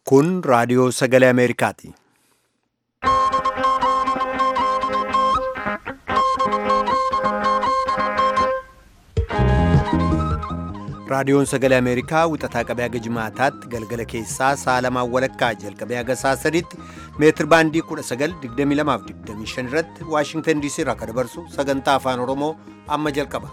Kun raadiyoo sagalee Ameerikaati. Raadiyoon sagalee Ameerikaa wixataa qabee haga jimaataatti galgala keessaa sa'a lamaan walakkaa jalqabee haga sa'a sadiitti meetir baandii 1922-25 irratti Waashingtan DC irraa akka dabarsu sagantaa afaan Oromoo amma jalqaba.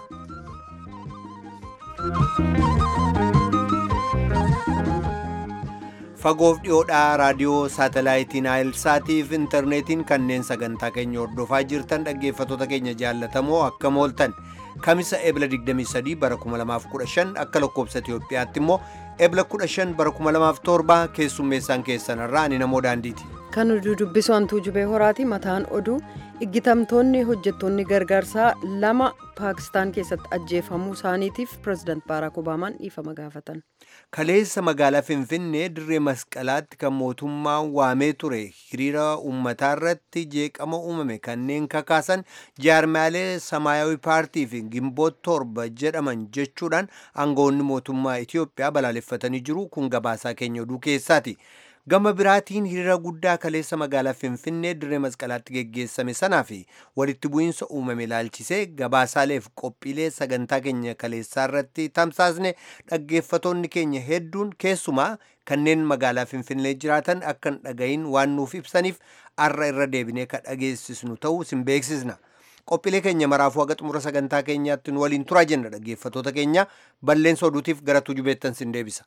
Fagoof dhiyoodhaa raadiyoo saatalaayitiin Aayilsaatiif intarneetiin kanneen sagantaa keenya hordofaa jirtan dhaggeeffattoota keenya jaallatamoo akkam ooltan kamisa ebla 23 bara 2015 akka lakkoobsa Itoophiyaatti immoo ebla 15 bara 2007 keessummeessaan keessanirraa ani namoo daandiiti. Kan oduu dubbisu hantuu jubee horaati mataan oduu iggitamtoonni hojjettoonni gargaarsaa lama paakistaan keessatti ajjeefamuu isaaniitiif pirezidaant baaraak obaamaan dhiifama gaafatan. Kaleessa magaalaa Finfinnee dirree masqalaatti kan mootummaan waamee ture hiriira uummataa irratti jeeqama uumame kanneen kakaasan jaarmaalee Samaayawi paartii fi Gimboot torba jedhaman jechuudhaan aangawoonni mootummaa Itiyoophiyaa balaaleffatanii jiru kun gabaasaa keenya oduu keessaati. Gama biraatiin hiriira guddaa kaleessa magaalaa Finfinnee dirree masqalaatti geggeessame sanaa fi walitti bu'iinsa uumame ilaalchisee gabaasaaleef qophiilee sagantaa keenya kaleessaa irratti tamsaasne dhaggeeffatoonni keenya hedduun keessumaa kanneen magaalaa Finfinnee jiraatan akka hin dhagayin waan nuuf ibsaniif arra irra deebinee ka dhageessisnu ta'uu sin beeksisna. Qophiilee keenya maraafuu haga xumura sagantaa keenyaatti nu waliin turaa jenna dhaggeeffatoota keenya balleessa oduutiif gara tujubeettan sin deebisa.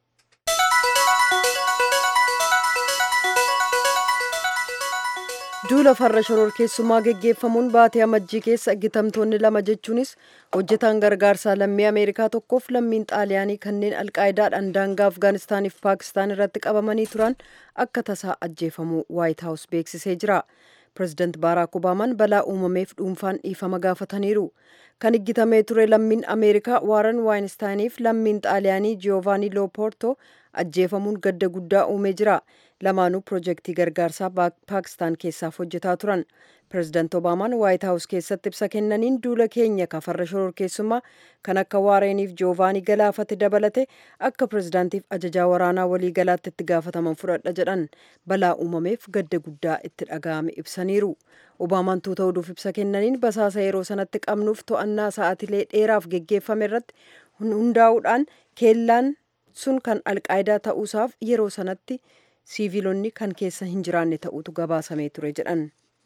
duula farra shororkeessummaa geggeeffamuun baatee amajjii keessa iggitamtoonni lama jechuunis hojjetaan gargaarsaa lammii ameerikaa tokkoof lammiin xaaliyaanii kanneen alqaayidaadhaan daangaa afgaanistaaniif paakistaan irratti qabamanii turan akka tasaa ajjeefamuu waayit haawus beeksisee jira pirezidaant baaraak obaamaan balaa uumameef dhuunfaan dhiifama gaafataniiru kan iggitamee ture lammiin ameerikaa waaran waayinstaaniif lammiin xaaliyaanii jiyovaanii loopoortoo ajjeefamuun gadda guddaa uumee jira lamaanuu pirojektii gargaarsaa paakistaan keessaaf hojjetaa turan pirezidaant obaamaan waayit haawus keessatti ibsa kennaniin duula keenya ka farra shororkeessummaa kan akka waareeniif joovaanii galaafate dabalate akka pirezidaantiif ajajaa waraanaa walii galaatti itti gaafataman fudhadha jedhan balaa uumameef gadda guddaa itti dhaga'ame ibsaniiru obaamaan tuuta oduuf ibsa kennaniin basaasa yeroo sanatti qabnuuf to'annaa sa'aatilee dheeraaf geggeeffame irratti hundaa'uudhaan keellaan sun kan alqaayidaa ta'uusaaf yeroo sanatti siiviilonni kan keessa hin jiraanne ta'utu gabaasamee ture jedhan.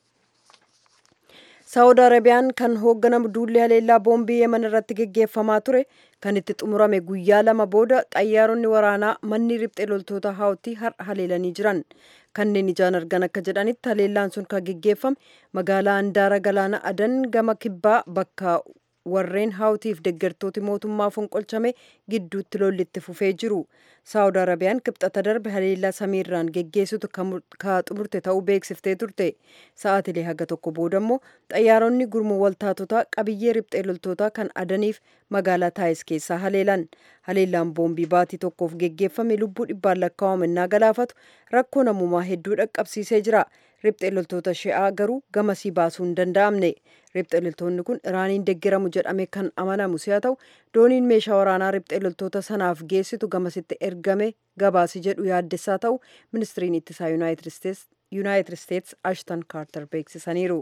saawud arabiyaan kan hoogganamu duulli haleellaa boombii yeman irratti geggeeffamaa ture kan itti xumurame guyyaa lama booda xayyaaronni waraanaa manni riphxee loltoota haawtii har'a haleelanii jiran kanneen ijaan argan akka jedhanitti haleellaan sun kan geggeeffame magaalaa handaara galaana adan gama kibbaa bakka warreen haawtiif deggertooti mootummaa fonqolchame gidduutti lollitti fufee jiru saawud arabiyaan kibxata darbe haleellaa samiirraan geggeessitu ka xumurte ta'uu beeksiftee turte sa'aatilee haga tokko booda immoo xayyaaronni gurmuu waltaatotaa qabiyyee riphxee loltootaa kan adaniif magaalaa taayis keessaa haleelan haleellaan boombii baatii tokkoof geggeeffame lubbuu dhibbaan lakkaawame innaa galaafatu rakkoo namummaa hedduu dhaqqabsiisee jira riphxee loltoota shi'aa garuu gamasii baasuu hin danda'amne riphxee loltoonni kun iraaniin deggeramu jedhame kan amanamu si'a ta'u dooniin meeshaa waraanaa riphxee loltoota sanaaf geessitu gamasitti ergame gabaasi jedhu yaaddessaa ta'u ministiriin ittisaa yuunaayitid isteets ashtan kaartar beeksisaniiru.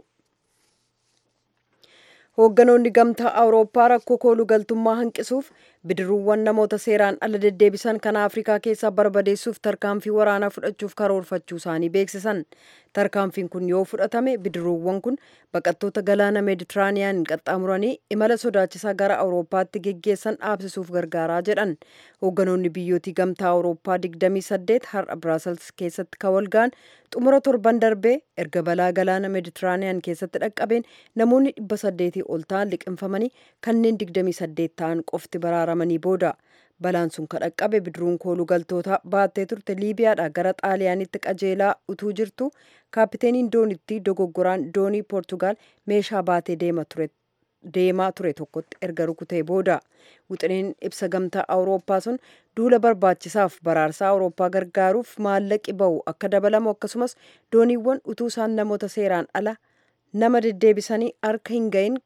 hoogganoonni gamtaa awurooppaa rakkoo kooluu galtummaa hanqisuuf bidiruuwwan namoota seeraan ala deddeebisan kan afrikaa keessaa barbadeessuuf tarkaanfii waraanaa fudhachuuf karoorfachuu isaanii beeksisan tarkaanfiin kun yoo fudhatame bidiruuwwan kun baqattoota galaana meeditiraaniyaan qaxxaamuranii imala sodaachisaa gara awurooppaatti geggeessan dhaabsisuuf gargaaraa jedhan hoogganoonni biyyootii gamtaa awurooppaa 28 har'a biraasels keessatti kawalgaan xumura torban darbee erga balaa galaana meeditiraaniyaan keessatti dhaqqabeen namoonni 800 ol ta'an liqinfamanii kanneen 28 ta'an qofti baraaramanii booda balaan sun kan dhaqqabe bidiruun kooluu galtoota baattee turte liibiyaadha gara xaaliyaanitti qajeelaa utuu jirtu kaapiteeniin doonitti dogoggoraan doonii poortugaal meeshaa baatee deema ture deemaa ture tokkotti erga rukutee booda wixineen ibsa gamtaa awurooppaa sun duula barbaachisaaf baraarsaa awurooppaa gargaaruuf maallaqi ba'u akka dabalamu akkasumas dooniiwwan utuu isaan namoota seeraan ala nama deddeebisanii harka hin gahin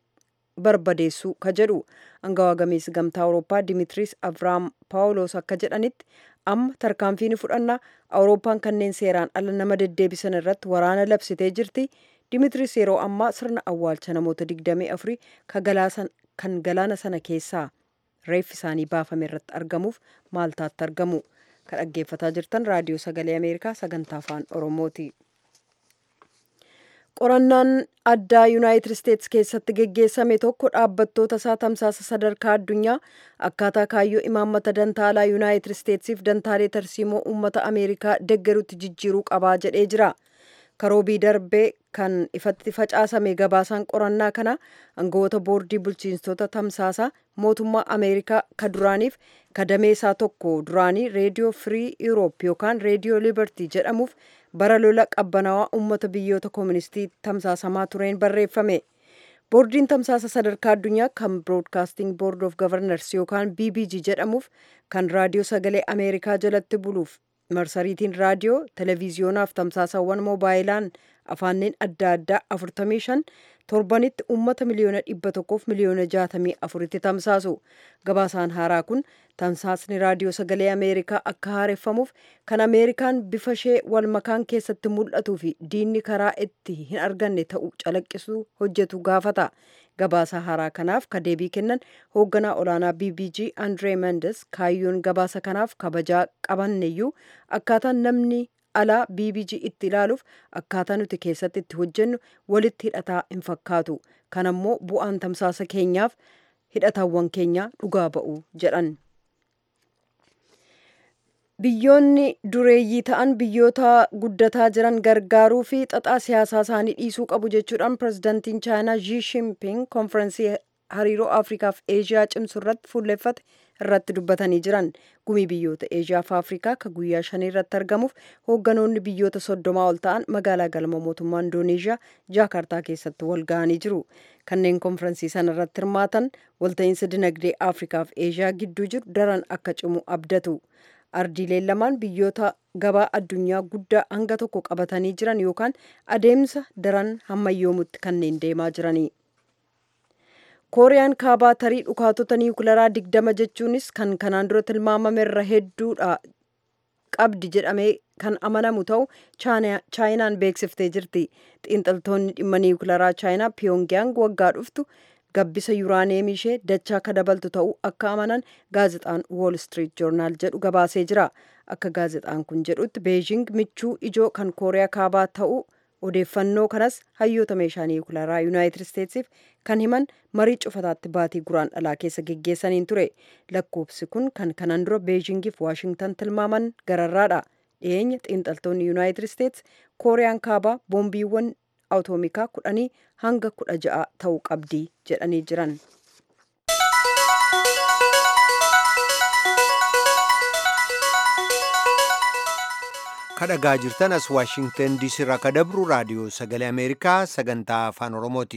barbadeessuu ka jedhu angawaa gameessi gamtaa awurooppaa dimitiriis aviraam paawuloos akka jedhanitti amma tarkaanfii ni fudhanna awurooppaan kanneen seeraan ala nama deddeebisan irratti waraana labsitee jirti dimitris yeroo ammaa sirna awwaalcha namoota 24 kan galaana sana keessaa reeffi isaanii baafame irratti argamuuf maaltaatti argamu kan dhaggeeffataa jirtan raadiyoo sagalee ameerikaa sagantaa afaan oromooti. qorannaan addaa yuunaayitid isteetsi keessatti geggeessame tokko dhaabbattoota isaa tamsaasa sadarkaa addunyaa akkaataa kaayyoo imaammata dantaalaa yuunaayitid isteetsiif dantaalee tarsiimoo uummata ameerikaa deggerutti jijjiiruu qabaa jedhee jira karoobii darbee kan ifatti facaasame gabaasaan qorannaa kana aangawoota boordii bulchiinsota tamsaasaa mootummaa ameerikaa ka duraaniif kadameesaa tokko duraanii reediyoo firii yuuroop yookaan reediyoo liibartii jedhamuuf bara lola qabbanaawaa uummata biyyoota kooministii tamsaasamaa tureen barreeffame boordiin tamsaasa sadarkaa addunyaa kan biroodkaasting boord of gavarnars yookaan bbg jedhamuuf kan raadiyoo sagalee ameerikaa jalatti buluuf marsariitiin raadiyoo televiziyoonaa fi tamsaasawwan moobaayilaan afaanneen adda addaa 45 torbanitti uummata miliyoona dhibba tokkoof miliyoona jaatamii afuritti tamsaasu gabaasaan haaraa kun tamsaasni raadiyoo sagalee ameerikaa akka haareffamuuf kan ameerikaan bifa ishee wal makaan keessatti mul'atuu fi diinni karaa itti hin arganne ta'u calaqqisuu hojjetu gaafata gabaasa haaraa kanaaf ka deebii kennan hoogganaa olaanaa bbg andree mendes kaayyoon gabaasa kanaaf kabajaa qabanneyyuu akkaataan namni alaa bbg itti ilaaluuf akkaataa nuti keessatti itti hojjennu walitti hidhataa hin fakkaatu kanammoo bu'aan tamsaasa keenyaaf hidhataawwan keenya dhugaa ba'u jedhan biyyoonni dureeyyii ta'an biyyoota guddataa jiran gargaaruu fi xaxaa siyaasaa isaanii dhiisuu qabu jechuudhaan pirezidantiin chaayinaa Xi Jinping konferensii hariiroo afrikaaf eeshiyaa cimsu irratti fuulleffate irratti dubbatanii jiran gumii biyyoota eeshiyaa fi afrikaa ka guyyaa shanii irratti argamuuf hoogganoonni biyyoota soddomaa ol ta'an magaalaa galma mootummaa indoneeshiyaa jaakartaa keessatti wal ga'anii jiru kanneen konferensii sana irratti hirmaatan walta'iinsa dinagdee afrikaa fi eeshiyaa gidduu jiru daran akka cimu abdatu ardiileen lamaan biyyoota gabaa addunyaa guddaa hanga tokko qabatanii jiran yookaan adeemsa daran hammayyoomutti kanneen deemaa jiranii. kooriyaan kaabaa tarii dhukaatota niwukilaraa digdama jechuunis kan kanaan dura tilmaamame irra hedduudha qabdi jedhamee kan amanamu ta'u chaayinaan beeksiftee jirti xiinxaltoonni dhimma niwukilaraa chaayinaa piyongyang waggaa dhuftu gabbisa yuraaneemii ishee dachaa akka dabaltu ta'uu akka amanan gaazexaan wool street joornaal jedhu gabaasee jira akka gaazexaan kun jedhutti beejing michuu ijoo kan kooriyaa kaabaa ta'uu odeeffannoo kanas hayyoota meeshaa niwukilaraa yuunaayitid isteetsiif kan himan marii cufataatti baatii guraan dhalaa keessa geggeessaniin ture lakkoofsi kun kan kanaan dura beejingiif waashingtan tilmaaman gararraadha dhiyeenya xiinxaltoonni yuunaayitid isteets kooriyaan kaabaa boombiiwwan awutoomikaa kudhanii hanga kudha ja'a ta'uu qabdi jedhanii jiran. kadhagaa jirtan as waashingtan diisii irraa ka dabru raadiyoo sagalee ameerikaa sagantaa afaan oromooti.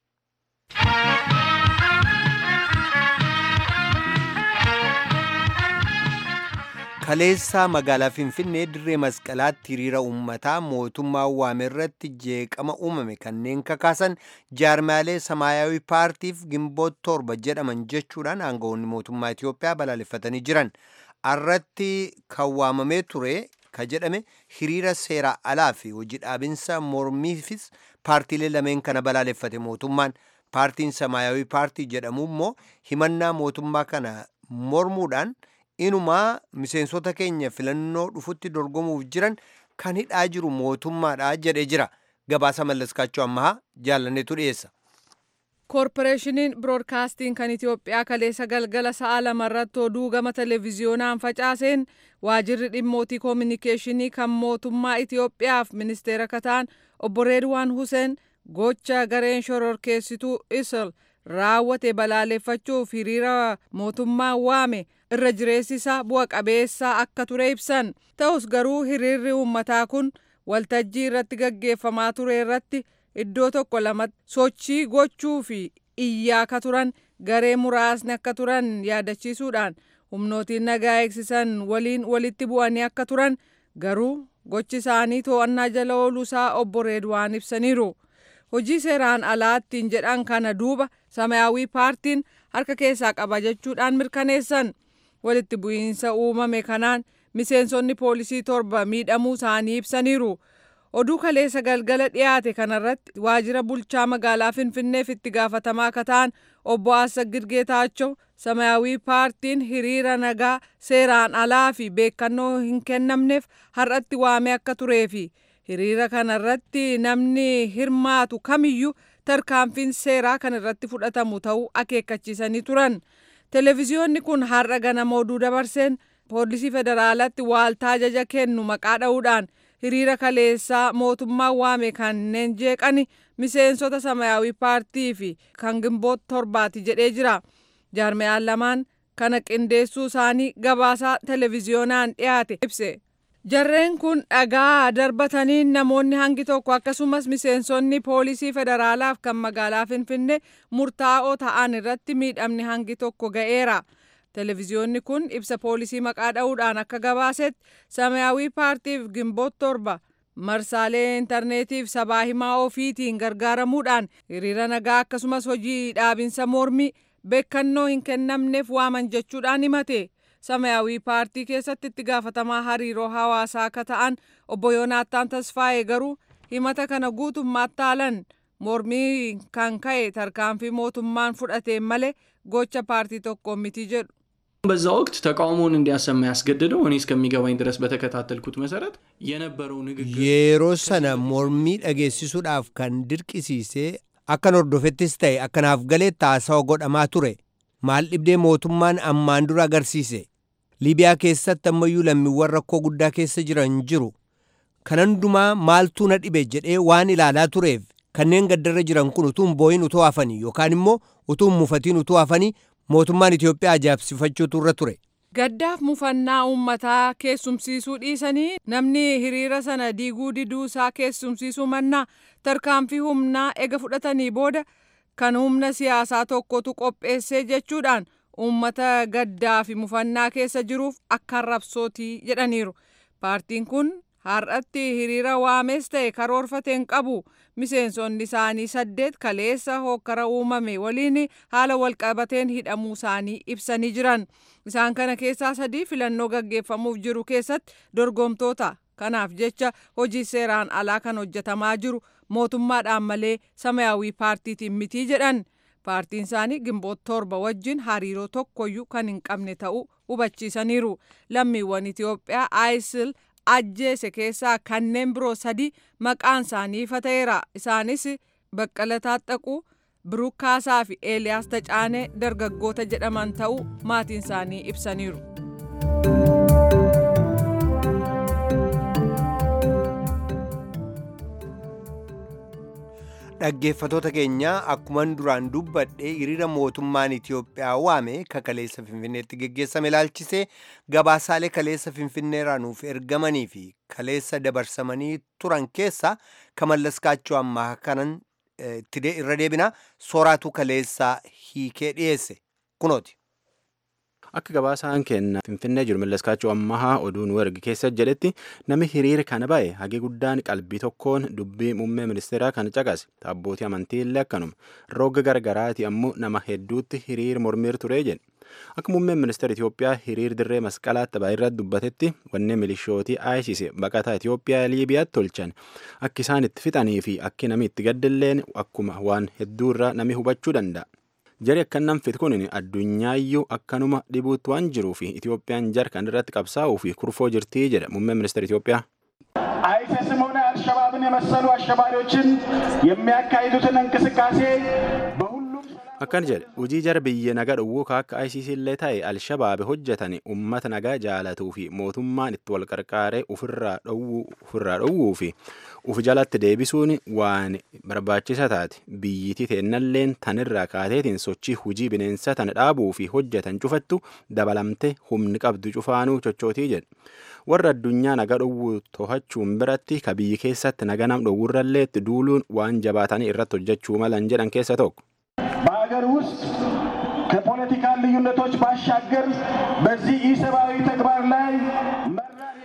kaleessaa magaalaa finfinnee dirree masqalaatti hiriira uummataa mootummaa waame irratti jeeqama uumame kanneen kakaasan jaarmaalee samaayaawii paartiif gimboot torba jedhaman jechuudhaan aangawoonni mootummaa Itoophiyaa balaaleffatanii jiran irratti kan waamamee ture ka jedhame hiriira seeraa alaa fi hojii dhaabinsa mormiifis paartiilee lameen kana balaaleffate mootummaan paartiin samaayaawii paartii jedhamu immoo himannaa mootummaa kana mormuudhaan inumaa miseensota keenya filannoo dhufutti dorgomuuf jiran kan hidhaa jiru mootummaadha jedhee jira gabaasa mallaskaachuu ammahaa jaalanneetu dhiyeessa. koorporeeshiniin biroodkaastiin kan itiyoophiyaa kaleessa galgala sa'a lamarratti oduu gama televiziyoonaan facaaseen waajirri dhimmootii koominikeeshinii kan mootummaa itiyoophiyaaf ministeera kataan obbo reedwaan huseen gocha gareen shororkeessituu isol raawwate balaaleffachuuf hiriira mootummaa waame irra jireessisaa bu'a qabeessaa akka ture ibsan ta'us garuu hiriirri uummataa kun waltajjii irratti gaggeeffamaa ture irratti iddoo tokko lamatti sochii gochuu fi iyyaa akka turan garee muraasni akka turan yaadachiisuudhaan humnootiin nagaa eegsisan waliin walitti bu'anii akka turan garuu gochi isaanii to'annaa jala ooluusaa obbo Reedwaan ibsaniiru. Hojii seeraan alaattiin jedhan kana duuba samayaawii paartiin harka keessaa qaba jechuudhaan mirkaneessan. Walitti bu'iinsa uumame kanaan miseensonni poolisii torba miidhamuu isaanii ibsaniiru. Oduu kaleessa galgala dhiyaate kanarratti waajjira bulchaa magaalaa Finfinneef itti gaafatamaa akka ta'an obbo Assagid Geetaachoo Samaayawii paartiin hiriira nagaa seeraan alaa fi beekannoo hin kennamneef har'atti waamee akka turee fi hiriira kanarratti namni hirmaatu kamiyyuu tarkaanfiin seeraa kan irratti fudhatamu ta'uu akeekkachiisanii turan. Televiziyoonni kun har'a ganama oduu dabarseen poolisii federaalatti waaltaa ajaja kennu maqaa dha'uudhaan hiriira kaleessaa mootummaan waame kanneen jeeqani miseensota samayaawii paartii fi kan gimboota torbaati jedhee jira. Jaarmiyaan lamaan kana qindeessuu isaanii gabaasaa televiziyoonaan dhiyaate ibse. Jarreen kun dhagaa darbatanii namoonni hangi tokko akkasumas miseensonni poolisii federaalaaf kan magaalaa Finfinnee murtaa'oo ta'an irratti miidhamni hangi tokko ga'eera. Televiziyoonni kun ibsa poolisii maqaa dha'uudhaan akka gabaasetti samayaawii paartiif gimboota torba marsaalee intarneetiif sabaa himaa ofiitiin gargaaramuudhaan hiriira nagaa akkasumas hojii dhaabinsa mormii beekannoo hin kennamneef waaman jechuudhaan himate. Samayaawii paartii keessatti itti gaafatamaa hariiroo hawaasaa akka ta'an obbo Yoonaataan Tasfaayee garuu himata kana guutummaatti haalan mormii kan ka'e tarkaanfii mootummaan fudhateen malee gocha paartii tokko miti jedhu. በዛ ወቅት ተቃውሞውን እንዲያሰማ ያስገደደው እኔ እስከሚገባኝ ድረስ በተከታተልኩት መሰረት የነበረው ንግግር yeroo sana mormii dhageessisuudhaaf kan dirqisiise akkan hordofettis ta'e akkanaaf galeetti haasawa godhamaa ture maal dhibdee mootummaan ammaan dura agarsiise liibiyaa keessatti ammayyuu lammiiwwan rakkoo guddaa keessa jiran jiru kan hundumaa maaltu na dhibe jedhee waan ilaalaa tureef kanneen gaddarra jiran kun utuu hin boo'in utuu hafanii yookaan immoo utuu hin mufatiin utuu hafanii mootummaan Itoophiyaa ajaa'ibsifachuutu irra ture. Gaddaaf mufannaa uummataa keessumsiisuu dhiisanii namni hiriira sana diiguu diduu isaa keessumsiisuu mannaa tarkaanfii humnaa ega fudhatanii booda kan humna siyaasaa tokkotu qopheessee jechuudhaan uummata gaddaa fi mufannaa keessa jiruuf akka arrabsootii jedhaniiru. Paartiin kun har'atti hiriira waamees ta'e karoorfateen qabu miseensonni isaanii saddeet kaleessa hokkara uumame waliin haala walqabateen hidhamuu isaanii ibsanii jiran. Isaan kana keessaa sadii filannoo gaggeeffamuuf jiru keessatti dorgomtoota. Kanaaf jecha hojii seeraan alaa kan hojjetamaa jiru mootummaadhaan malee samayaawii paartiitiin mitii jedhan. Paartiin isaanii gimboota torba wajjin hariiroo tokkoyyuu kan hin qabne ta'uu hubachiisaniiru. Lammiiwwan Itoophiyaa ISIL ajjeese keessaa kanneen biroo sadi maqaan isaanii ifa ta'eera. Isaanis Baqqala Taaxaquu, Biruuk Kaasaa fi Eeliyaas Tacaanee dargaggoota jedhaman ta'uu maatiin isaanii ibsaniiru. Dhaggeeffatoota keenya akkuman duraan dubbadhe hiriira mootummaan Itoophiyaa waame ka kaleessa Finfinneetti geggeessame ilaalchisee gabaasaalee kaleessa Finfinneerraa nuuf ergamanii fi kaleessa dabarsamanii turan keessa kamallas kaachoo ammaa kanan itti irra deebina sooraatu kaleessa hiikee dhiyeesse kunooti. Akka gabaasaan kenna Finfinnee jiru Mallaskaachoo Ammahaa oduu nu erge keessa jedhetti namni hiriira kana ba'e hagi guddaan qalbii tokkoon dubbii muummee ministeeraa kan caqase abbootii amantii illee akkanuma roga gargaraati ammoo nama hedduutti hiriira mormiir ture jedhe. Akka muummeen ministeera Itoophiyaa hiriir dirree masqalaatti ba'e irratti dubbatetti wanni milishootii ISIS baqataa Itoophiyaa Liibiyaatti tolchan akka isaan itti fixanii fi akki namni itti gaddilleen akkuma waan hedduurraa namni hubachuu danda'a. Jari akkanaan fit kun addunyaayyuu akkanuma dhibuutti waan jiruu fi Itoophiyaan jar kan irratti qabsaa'uu fi kurfoo jirtii jedha muummeen ministeera Itoophiyaa. አይሲስም ሆነ አልሸባብን የመሰሉ አሸባሪዎችን የሚያካሂዱትን እንቅስቃሴ በሁሉም Akkana jedhe hojii jara biyya nagaa dhowwuu akka ISIS illee ta'e Alshabaab hojjetan uummata nagaa jaalatuu fi mootummaan itti wal qarqaaree ofirraa dhowwuu fi uf jalatti deebisuun waan barbaachisa taate biyyitii teennalleen tanirraa kaateetiin sochii hujii bineensa tana dhaabuu fi hojjetan cufattu dabalamte humni qabdu cufaanuu chochootii jedhe. warra addunyaa nagaa dhowwuu to'achuun biratti ka biyyi keessatti nagaa nam dhowwurrallee itti duuluun waan jabaatanii irratti hojjechuu malan jedhan keessa tokko. በሀገር ውስጥ ከፖለቲካ ልዩነቶች ባሻገር በዚህ ኢሰብአዊ ተግባር ላይ መራር የጋራ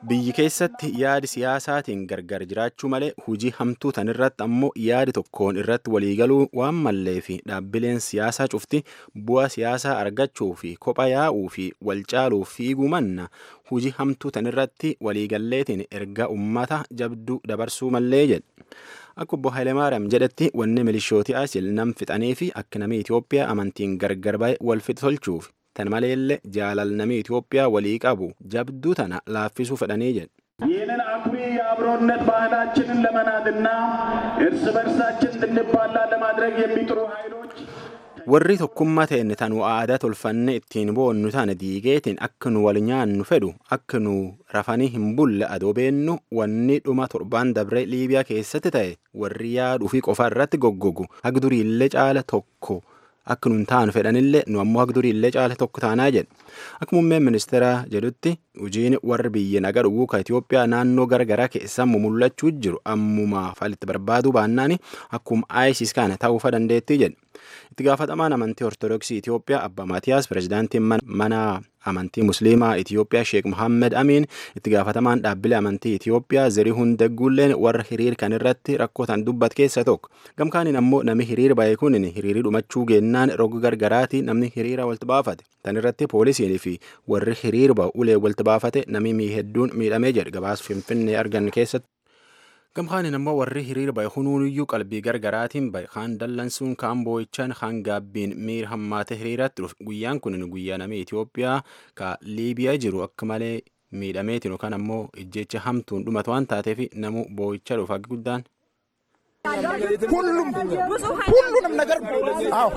biyyi keessatti yaadi siyaasaatiin gargar jiraachuu malee hujii hamtuu tan irratti ammoo yaadi tokkoon irratti waliigaluu waan mallee fi dhaabbileen siyaasaa cufti bu'aa siyaasaa argachuu fi kopha yaa'uu fi wal caaluu fiiguu manna hujii hamtuu tan irratti waliigalleetiin erga ummata jabduu dabarsuu mallee jedhe. Akka obbo Hayilemaariyaam jedhetti wanni milishooti asil nam fixanii fi akka namni Itoophiyaa amantiin gargar ba'e wal fixa tolchuuf tan maleellee jaalal namni Itoophiyaa walii qabu jabduu tana laaffisuu fedhanii jedhe. ይህንን አኩሪ የአብሮነት ባህላችንን ለመናድና እርስ በርሳችን እንድንባላ ለማድረግ የሚጥሩ ኃይሎች warri tokkummaa ta'e tan aadaa tolfanne ittiin boonnu taane diigeetiin akka nu wal nyaannu fedhu akka nu rafanii hin bulle adoo beennu wanni dhuma torbaan dabree liibiyaa keessatti ta'e warri yaaduu fi qofa irratti goggogu hagduriillee caala tokko akka nun taanu fedhanillee nu ammoo hagduriillee caala tokko taanaa jedhe akka muummeen ministeeraa jedhutti hojiin warri biyya naga dhuguu ka Itoophiyaa naannoo garagaraa keessaa mul'achuu jiru ammumaa falitti barbaaduu baannaan akkuma ISIS kana ta'uufa dandeettii jedhe. itti gaafatamaan amantii ortodoksii Itoophiyaa Abba Maatiyaas pirezidaantiin mana amantii musliimaa Itoophiyaa Sheek Muhammed Amiin itti gaafatamaan dhaabbilee amantii Itoophiyaa Zarihuun Degguulleen warra hiriir kan irratti rakkootan dubbat keessa tokko gamkaaniin ammoo namni hiriir ba'e kun hiriirii dhumachuu geennaan roga gargaraati namni hiriira walitti baafate tan irratti poolisiin fi warri hiriir ba'u ulee walitti baafate namni hedduun miidhamee jedhe gabaas finfinnee argan keessatti. gamkaaniin ammoo warri hiriira ba'e hunuuniyyuu qalbii gargaraatiin ba'e kaan dallansuun kaan boo'ichaan kaan gaabbiin miira hammaate hiriiratti dhufe guyyaan kun guyyaa namni Itoophiyaa ka Liibiyaa jiru akka malee miidhameetiin yookaan ammoo ijjecha hamtuun dhumatu waan taateef namu boo'icha dhufa guddaan. ሁሉም ሁሉንም ነገር አዎ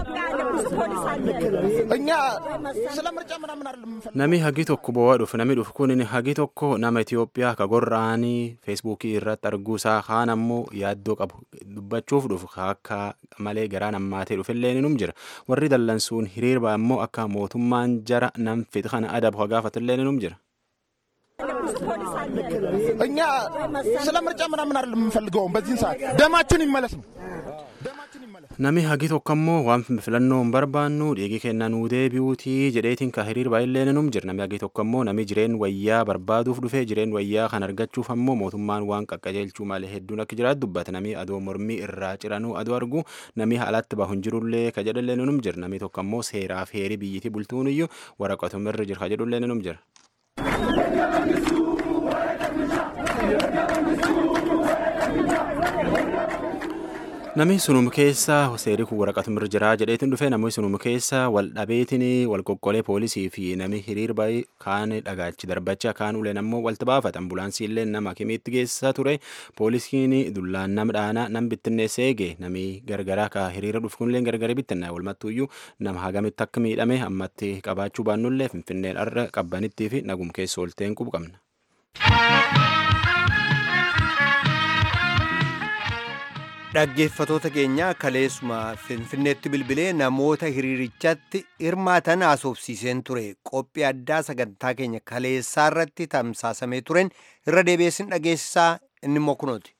እኛ ስለ ምርጫ ምናምን አይደለም የምንፈልገው። Nami hagi tokko boo'aa dhufu nami dhufu kun hagi tokko nama Itoophiyaa ka gorra'anii feesbuukii irratti arguu isaa kaan ammoo yaaddoo qabu dubbachuuf dhufu akka malee garaan hammaatee dhufillee ni jira warri dallansuun hiriirba ammoo akka mootummaan jara nam fixa kana adabu gaafatillee ni jira. እኛ ስለ ምርጫ ምናምን አይደለም የምንፈልገው በዚህን ሰዓት ደማችን ይመለስ ነው። ደማችን ይመለስ። Nami hagi tokko ammoo waan filannoo hin barbaannu dhiigi kenna nuu deebi'uutii jedheetiin ka hiriir baay'illee ni jira nami hagi tokko ammoo nami jireen wayyaa barbaaduuf dhufee jireen wayyaa kan argachuuf ammoo mootummaan waan qaqqajeelchuu malee hedduun akka jiraatu dubbata nami adoo mormii irraa ciranuu adoo argu nami alatti bahu hin jirullee ka jedhallee ni jira nami tokko ammoo seeraaf heerii biyyitii bultuun iyyuu waraqatumirra jira ka jedhullee ni jira. Namni sunum keessa seerii kun waraqatumirra jira jedheetiin dhufe namni sunum keessa wal dhabeetiin wal qoqqolee poolisii fi namni hiriir ba'ee kaan dhagaachi darbacha kaan uleen ammoo walti baafata ambulaansii illee nama kimiitti geessaa ture poolisiin dullaan nam dhaanaa nam bittinneessee eege namni gargaraa ka hiriira dhufu kunillee gargari bittinna walumattuuyyuu nama hagamitti akka miidhame ammatti qabaachuu baannullee finfinneen arra qabbanittii fi nagum keessa olteen qubu qabna. Dhaggeeffatoota keenya kaleessuma Finfinneetti bilbilee namoota hiriirichatti hirmaatan haasofsiiseen ture qophii addaa sagantaa keenya kaleessaa irratti tamsaasamee turen irra deebi'eessin dhageessisaa inni immoo kunooti.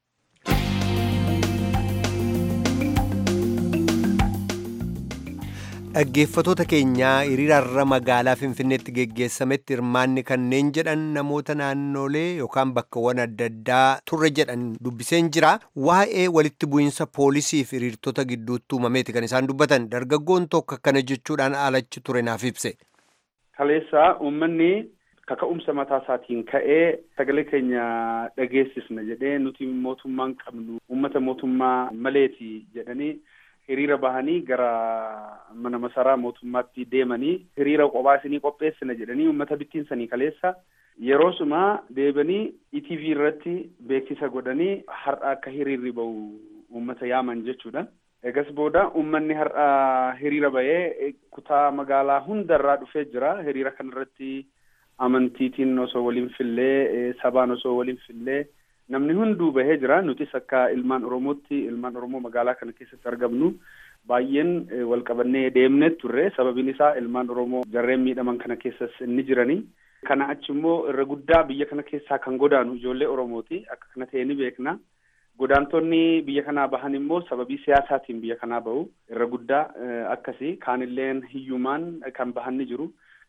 Dhaggeeffatoota keenyaa hiriirarra magaalaa Finfinneetti geggeessametti hirmaanni kanneen jedhan namoota naannolee yookaan bakkawwan adda addaa turre jedhan dubbiseen jira. Waa'ee walitti bu'iinsa poolisii fi hiriirtota gidduutti uumameeti kan isaan dubbatan. Dargaggoon tokko akkana jechuudhaan alachi ture naaf ibse. Kaleessaa uummanni kaka'umsa mataa isaatiin ka'ee sagalee keenya dhageessisna jedhee nuti mootummaan qabnu uummata mootummaa maleeti jedhanii hiriira bahanii gara mana masaraa mootummaatti deemanii hiriira kophaa isinii qopheessina jedhanii uummata bittiinsanii kaleessa yeroo suma deebanii ETV irratti beeksisa godhanii har'a akka hiriirri bahu uummata yaaman jechuudha. Egas booda uummanni har'a hiriira bahee kutaa magaalaa hundarraa dhufee jira. Hiriira kanarratti amantiitiin osoo waliin fillee sabaan osoo waliin fillee namni hunduu bahee jira nutis akka ilmaan oromootti ilmaan oromoo magaalaa kana keessatti argamnu baay'een wal qabannee deemnee turre sababiin isaa ilmaan oromoo jarreen miidhaman kana keessas inni jiranii kana achi immoo irra guddaa biyya kana keessaa kan godaanu ijoollee oromooti akka kana ta'e ni beekna godaantonni biyya kanaa bahan immoo sababii siyaasaatiin biyya kanaa bahu irra guddaa akkasii kaanilleen hiyyumaan kan bahan ni jiru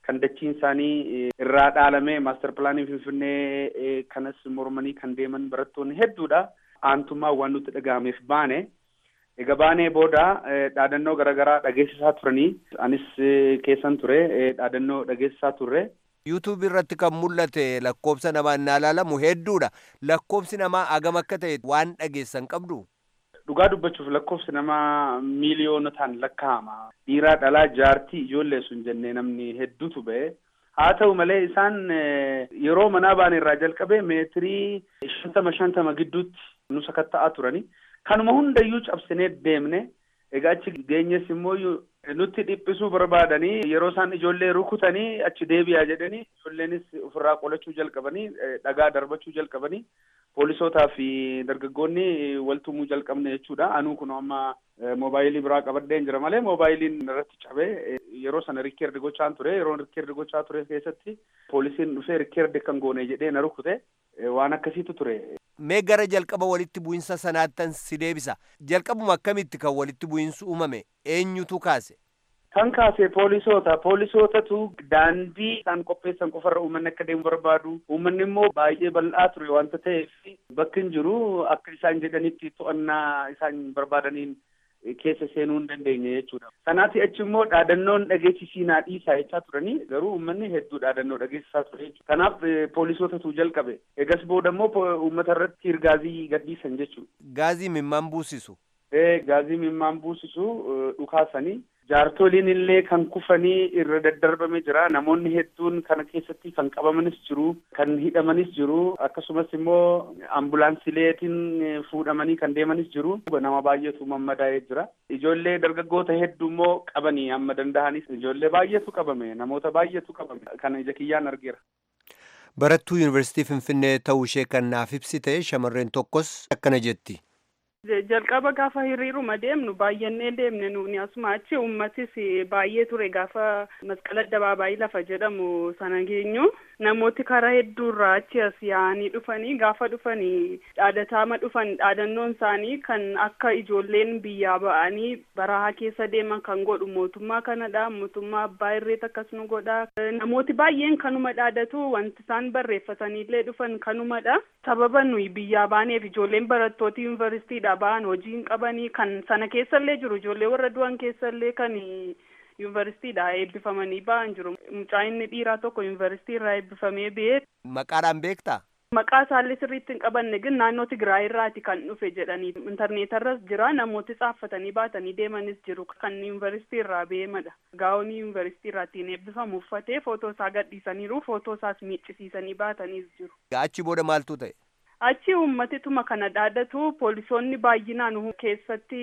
kan dachiin isaanii irraa dhaalame maaster pilaanii finfinnee kanas mormanii kan deeman barattoonni hedduudha. Aantummaa waan nutti dhaga'ameef baane. Egaa baanee booda dhaadannoo garaagaraa dhageessisaa turanii anis keessan ture dhaadannoo dhageessisaa turre. yuutuub irratti kan mul'ate lakkoobsa namaa innaa ilaalamu hedduudha. Lakkoobsi namaa agam akka ta'e waan dhageessan qabdu. Dhugaa dubbachuuf lakkoofsi namaa miiliyoonotaan lakkaa'ama. Dhiiraa dhalaa jaartii ijoollee sun jennee namni hedduutu ba'e. Haa ta'u malee isaan yeroo manaa baane irraa jalqabee meetirii shantama shantama gidduutti nu sakatta'aa turani. Kanuma hundayyuu cabsinee deemne. Egaa achi geenyes immoo nutti dhiphisuu barbaadanii yeroo isaan ijoollee rukutanii achi deebi'aa jedhanii ijoolleenis ofirraa qolachuu jalqabanii dhagaa darbachuu jalqabanii poolisootaa fi dargaggoonni waltumuu jalqabne jechuudha. Anuu kun amma moobaayilii biraa qabadheen jira malee moobaayiliin irratti cabee yeroo sana rikkeerdi gochaan ture yeroo rikkeerdi gochaa ture keessatti poolisiin dhufee rikkeerdi kan goone jedhee na rukute waan akkasiitu ture. Mee gara jalqaba walitti bu'insa sanaattan si deebisa. Jalqabuma akkamitti kan walitti bu'insi uumame eenyutu kaase? Kan kaase poolisoota. Poolisootatu daandii isaan qopheessan qofarra uummanni akka deemu barbaadu. Uummanni immoo baay'ee bal'aa ture wanta ta'eef bakki hin jiru akka isaan jedhanitti to'annaa isaan barbaadaniin keessa seenuu hin dandeenye jechuudha. Kanaaf achi immoo dhaadannoon dhageessisiinaa dhiisaa jechaa turanii garuu uummanni hedduu dhaadannoo dhageessisaa ture jechuudha. Kanaaf poolisootatu jalqabe. Egas booda immoo uummata irratti gaazii gadhiisan jechuudha. Gaazii mimmaan buusisu. Gaazii mimmaan buusisu dhukaasanii jaartoliin illee kan kufanii irra daddarbame jira namoonni hedduun kana keessatti kan qabamanis jiru kan hidhamanis jiru akkasumas immoo ambulaansileetiin fuudhamanii kan deemanis jiru nama baay'eetu mammadaa'ee jira ijoollee dargaggoota hedduu immoo qabanii amma danda'anis ijoollee baay'eetu qabame namoota baay'eetu qabame kana ija kiyyaan argeera. Barattuu Yuunivarsiitii Finfinnee ta'uu ishee kan naaf ibsite shamarreen tokkos akkana jetti. jalqaba gaafa hiriiruma deemnu baay'annee deemne nuuni asuma achi uummatis baay'ee ture gaafa masqala addabaabaayii lafa jedhamu sana geenyu namooti karaa hedduurraa achi as yaa'anii dhufanii gaafa dhufanii dhaadataama dhufan dhaadannoon isaanii kan akka ijoolleen biyyaa ba'anii barahaa keessa deeman kan godhu mootummaa kanadha mootummaa abbaa irreet akkas nu godha namooti baay'een kanuma dhaadatu wanti isaan barreeffataniillee dhufan kanumadha sababa nuyi biyyaa baaneef ijoolleen barattoota yuunivarsiitiidha ba'an hojii hin qabanii kan sana keessallee jiru ijoollee warra du'an keessallee kan yuunivarsiitiidha eebbifamanii ba'an jiru mucaa inni dhiiraa tokko yuunivarsiitii irraa eebbifamee ba'ee. Maqaadhaan beektaa? Maqaa isaallee sirriitti hin qabanne ግን naannoo Tigraay irraati kan dhufe jedhanii intarneetarras jira namooti xaaffatanii baatanii deemanis jiru kan yuunivarsiitii irraa beemadha. Gaa'onii yuunivarsiitii irraatiin eebbifamu uffatee footoo isaa gadhiisaniiru footoo isaas miiccisiisanii baataniis jiru. Achi booda maaltu ta'e? achi uummatituma kana dhaadatu poolisoonni baay'inaan keessatti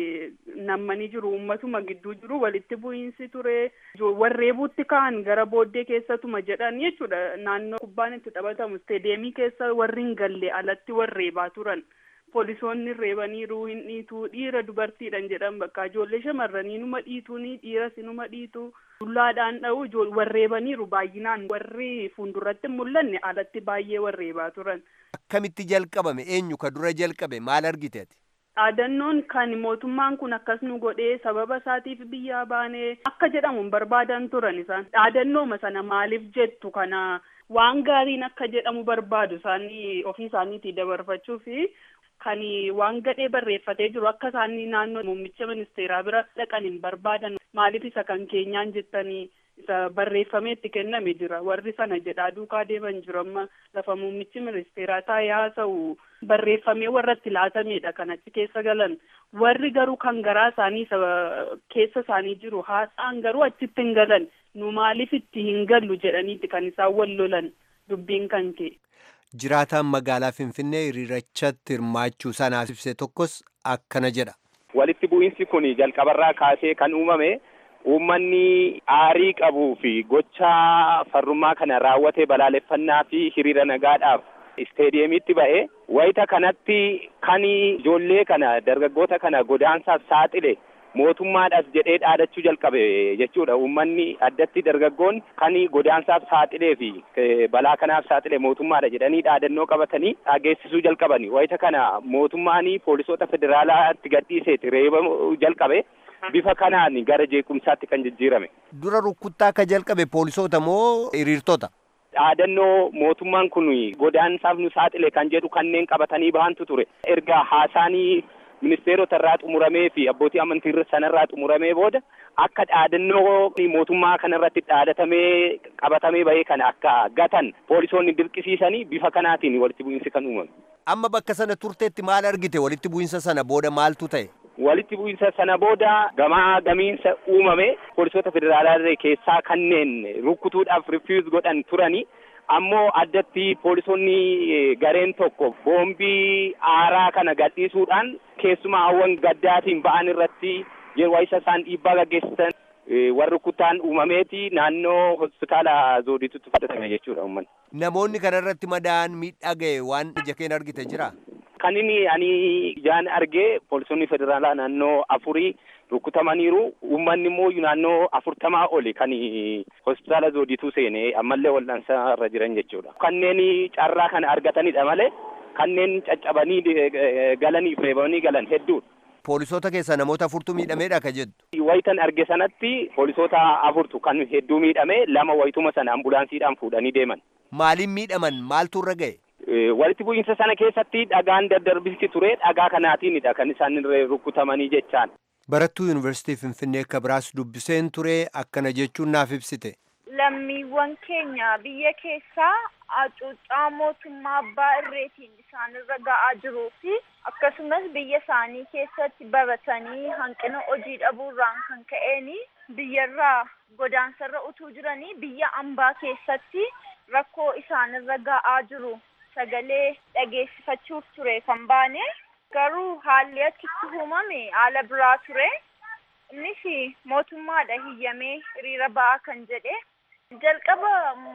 nammanii jiru uummatuma gidduu jiru walitti bu'iinsi ture warreebuutti ka'an gara booddee keessatuma jedhan jechuudha naannoo kubbaan itti taphatamu isteedeemii keessa warri hin galle alatti warreebaa turan poolisoonni reebaniiru hin dhiitu dhiira dubartiidhan jedhan bakka ijoollee shamarranii numa dhiituuni dhiiras numa dhiitu dullaadhaan dha'u warreebaniiru baay'inaan warri fuulduratti mul'anne alatti baay'ee warreebaa turan. Akkamitti jalqabame eenyu ka dura jalqabe maal argite ati? Dhaadannoon kan mootummaan kun akkas nu godhee sababa isaatiif biyyaa baanee akka jedhamu barbaadan turan isaan dhaadannooma sana maaliif jettu kana waan gaariin akka jedhamu barbaadu isaanii ofii isaaniitii dabarfachuu fi kan waan gadhee barreeffatee jiru akka isaanii naannoo muummicha ministeeraa bira dhaqan hin barbaadan maaliif isa kan keenyaan jettanii isa barreeffamee itti kenname jira warri sana jedhaa duukaa deeman jiru amma lafa muummichi ministeeraa taa'ee haasa'u barreeffamee warra itti laatamedha kan achi keessa galan warri garuu kan garaa isaanii keessa isaanii jiru haasa'an garuu achitti hin galan nu maaliif itti hin gallu jedhaniiti kan isaan wal lolan dubbiin kan ka'e. Jiraataan magaalaa Finfinnee hiriirachatti hirmaachuu sanaaf ibse tokkos akkana jedha. Walitti bu'iinsi kun jalqabarraa kaasee kan uumame uummanni aarii qabuu fi gochaa farrummaa kana raawwate balaaleffannaa fi hiriira nagaadhaaf isteediyeemiitti ba'e wayita kanatti kan ijoollee kana dargaggoota kana godaansaaf saaxile mootummaadhaaf jedhee dhaadachuu jalqabe jechuudha uummanni addatti dargaggoon kan godaansaaf saaxilee fi balaa kanaaf saaxile mootummaadha jedhanii dhaadannoo qabatanii dhageessisuu jalqabani wayita kana mootummaan poolisoota federaalaatti gadhiiseeti reebamuu jalqabe bifa kanaan gara jeequmsaatti kan jijjiirame. Dura rukuttaa akka jalqabe poolisoota moo hiriirtota? Dhaadannoo mootummaan kun godaansaaf nu saaxile kan jedhu kanneen qabatanii bahantu ture. Erga haasaanii ministeerota irraa xumuramee fi abbootii amantii sanarraa xumuramee booda akka dhaadannoo mootummaa kanarratti dhaadatamee qabatamee bahee kana akka gatan poolisoonni dirqisiisanii bifa kanaatiin walitti bu'iinsi kan uumame. Amma bakka sana turteetti maal argite walitti bu'iinsa sana booda maaltu ta'e? Walitti bu'iinsa sana booda gamaa gamiinsa uumame poolisoota federaalaa keessaa kanneen rukkutuudhaaf rifiuz godhan turanii ammoo addatti poolisoonni gareen tokko boombii aaraa kana gadhiisuudhaan keessumaa hawwan gaddaatiin ba'an irratti yeroo isa isaan dhiibbaa gaggeessan warri kutaan uumameeti naannoo hospitaala zooditutti fudhatame jechuudha uummanni. Namoonni kanarratti madaa'an miidhaa ga'e waan ija keen argite jira? Kan inni ani ijaan argee poolisoonni federaalaa naannoo afurii rukutamaniiru uummanni immoo naannoo afurtamaa oli kan hospitaala zoodituu seenee ammallee wal'aansaa irra jiran jechuudha. Kanneen carraa kana argatanidha malee kanneen caccabanii galanii reebamanii galan hedduudha. Poolisoota keessaa namoota afurtu miidhameedha ka jettu. Wayitan arge sanatti poolisoota afurtu kan hedduu miidhame lama wayituma sana ambulaansiidhaan fuudhanii deeman. Maaliin miidhaman maaltu irra ga'e? Walitti bu'iinsa sana keessatti dhagaan daddarbisi ture dhagaa kanaatiinidha kan isaan rukutamanii jechaan. Barattuu Yuunivarsiitii Finfinnee akka biraas dubbiseen ture akkana jechuun naaf ibsite. Lammiiwwan keenya biyya keessaa hacuuccaa mootummaa abbaa irreetiin isaanirra ga'aa jiruu fi akkasumas biyya isaanii keessatti baratanii hanqina hojii dhabuurraan kan ka'een biyyarraa godaansarra utuu jiranii biyya ambaa keessatti rakkoo isaanirra ga'aa jiru sagalee dhageessifachuuf ture kan baane garuu haalli achitti uumame haala biraa ture innis mootummaadha hiyyamee hiriira ba'aa kan jedhe jalqaba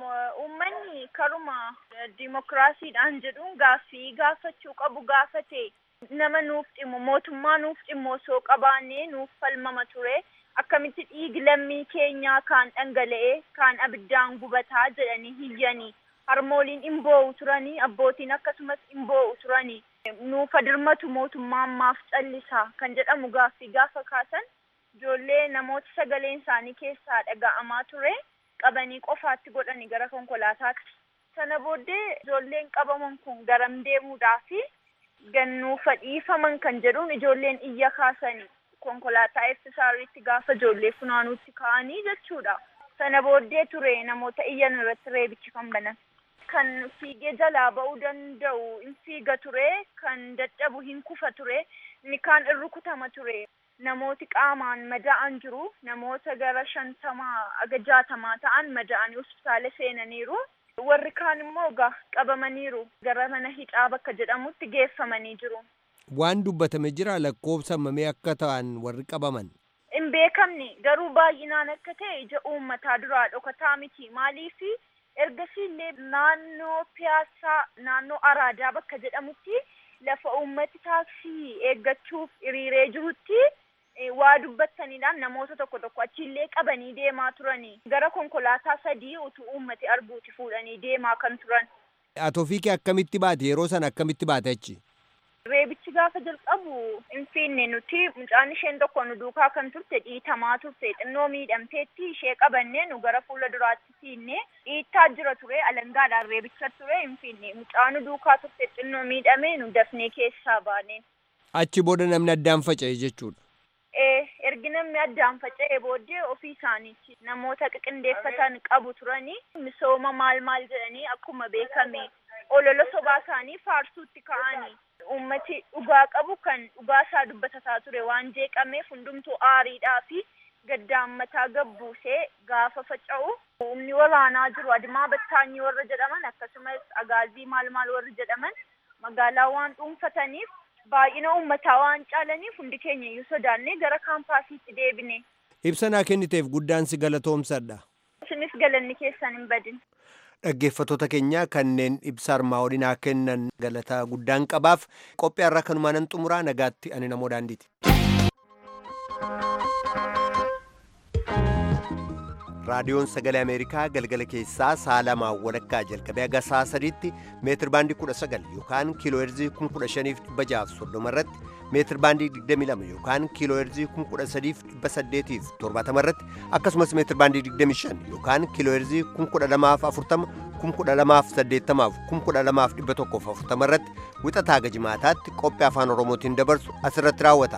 uummanni karuma dimokiraasiidhaan jedhuun gaaffii gaafachuu qabu gaafate nama nuuf dhimmu mootummaa nuuf dhimmu osoo qabaannee nuuf falmama ture akkamitti dhiigi lammii keenyaa kaan dhangala'ee kaan abiddaan gubataa jedhanii hiyyanii harmooliin hin boo'u turanii abbootiin akkasumas hin boo'u turanii nuuf dirmatu mootummaan maaf callisaa kan jedhamu gaaffii gaafa kaasan ijoollee namoota sagaleen isaanii keessaa dhaga'amaa ture qabanii qofaatti godhanii gara konkolaataatti. Sana booddee ijoolleen qabaman kun garam deemuudhaafi gannuufa dhiifaman kan jedhuun ijoolleen iyya kaasanii konkolaataa eebbisaarriitti gaafa ijoollee funaanuutti ka'anii jechuudha. Sana booddee ture namoota iyyan irratti reebichi kan banan. Kan fiigee jalaa ba'uu danda'u hin fiiga ture, kan dadhabu hin kufa ture, inni kaan in rukutama ture. Namooti qaamaan mada'an jiru. Namoota gara shantamaa aga jaatamaa ta'an mada'anii hospitaala seenaniiru. Warri kaan immoo egaa qabamaniiru. Gara mana hidhaa bakka jedhamutti geeffamanii jiru. Waan dubbatame jira lakkoofsa mamee akka ta'an warri qabaman. Hin beekamne garuu baay'inaan akka ta'e ija uummataa duraa dhokataa miti. Maaliifi ergasii illee naannoo piyaasaa naannoo araadaa bakka jedhamutti lafa uummati taaksii eeggachuuf hiriiree jirutti waa dubbataniidhaan namoota tokko tokko achiillee qabanii deemaa turanii gara konkolaataa sadii utuu uummati arguuti fuudhanii deemaa kan turan. Atoofiikii akkamitti baate yeroo sana akkamitti baate achi? Reebichi gaafa jalqabu hin fiinne nuti mucaan isheen tokko nu duukaa kan turte dhiitamaa turte xinnoo miidhamteetti ishee qabannee nu gara fuula duraatti fiinne dhiittaa jira ture alangaadhaan reebicha ture hin fiinne mucaa nu duukaa turte xinnoo miidhamee nu dafnee keessaa baane. Achi booda namni addaan faca'e jechuudha. ergi namni addaan faca'e booddee ofii isaaniitti namoota qiqindeeffatan qabu turanii misooma maal maal jedhanii akkuma beekame olola sobaa isaanii faarsuutti ka'anii ummati dhugaa qabu kan dhugaa isaa dubbatataa ture waan jeeqameef hundumtuu aariidhaa fi gaddaan mataa gabbuusee gaafa faca'u humni waraanaa jiru adimaa battaanyii warra jedhaman akkasumas agaazii maal maal warri jedhaman magaalaa waan dhuunfataniif baay'ina uummataa waan caalaniif hundi keenya iyyuu sodaannee gara kaampaasiitti deebine. Ibsa naa kenniteef guddaan si galatoomsadha. Isinis galanni keessan hin badin. Dhaggeeffattoota keenya kanneen ibsa armaa olii kennan galataa guddaan qabaaf qophii har'a kanumaan nan xumuraa nagaatti ani namoo daandiiti. raadiyoon sagalee ameerikaa galgala keessaa sa'a lamaa walakkaa jalqabee haga sa'a sadiitti meetir baandii 19 yookaan kiiloo heerzii 15,630 irratti meetir baandii 22 yookaan kiiloo heerzii 13,870 irratti akkasumas meetir baandii 25 yookaan kiiloo heerzii 1240 1280 1240 irratti wixataa gajimaataatti qophii afaan oromootiin dabarsu asirratti raawwata